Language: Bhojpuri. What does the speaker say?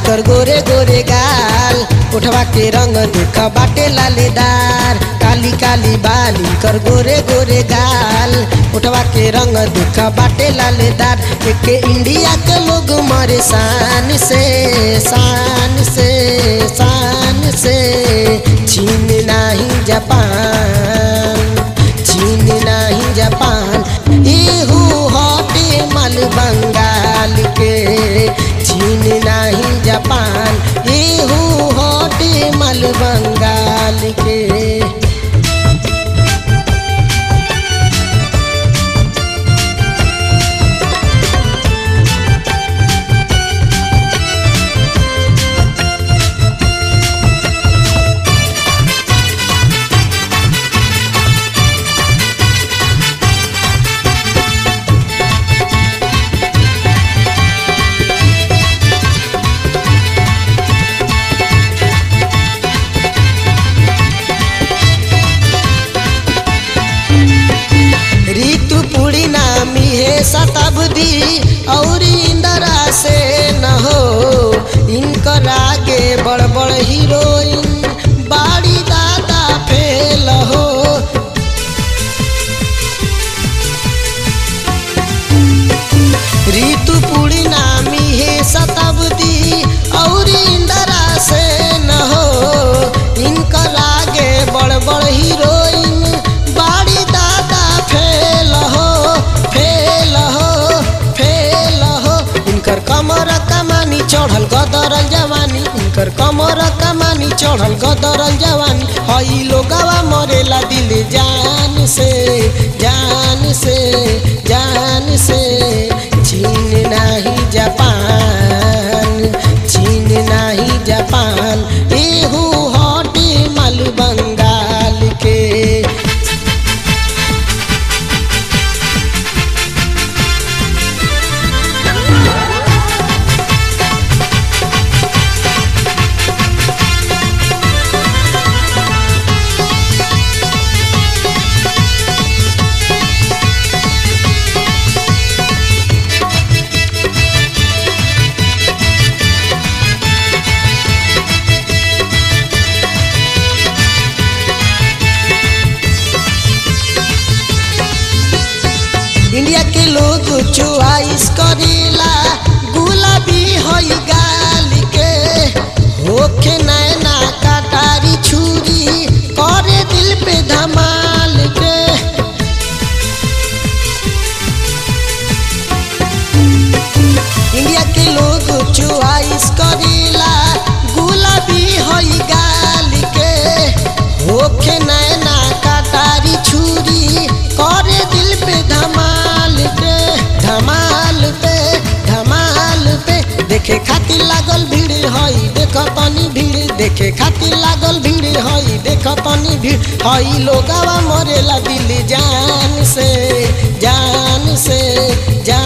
इनकर गोरे गोरे गाल उठवा के रंग देख बाटे लालेदार काली काली बाल इनकर गोरे गोरे गाल उठवा के रंग देख बाटे लालेदार एके इंडिया के लोग मरे शान से शान से शान से चीन नहीं जापान चीन नहीं जापान इहू हटे माल बंगाल के चीन नहीं जापान इहू हटे माल बंगाल के ऋतु पूर्णिमा है शताब्दी और इंदिरा से न हो इनकर आगे बड़ बड़ हीरोइन बाड़ी दादा फेल हो ऋतु पूर्णिमा है शताब्दी और इंदिरा से न हो इनकर आगे बड़ बड़ हीरोइन बाड़ी दादा फेल हो फेल हो फेल हो इनकर कमर कमानी चढ़ल गदरल जवानी इनकर कमर कमानी चढ़ल गदरल जवानी हई लोगवा मरेला दिल जान से जान से जान से चीन नहीं जापान चीन नहीं जापान एहू हटे माल बंगाल के इंडिया के लोग चुआइस करेला गुलाबी हई गाल के होखे नैना कटारी छुरी करे दिल पे धमाल के इंडिया के लोग चुआइस करेला गुलाबी हई गाल के होखे नैना कटारी छुरी करे दिल पे धमाल पे धमाल पे धमाल पे देखे खातिर लागल भीड़ हई देख तनी भीड़ देखे खातिर लागल भीड़ हई देख तनी भीड़ हई लोगवा मरेला दिल जान से जान से जान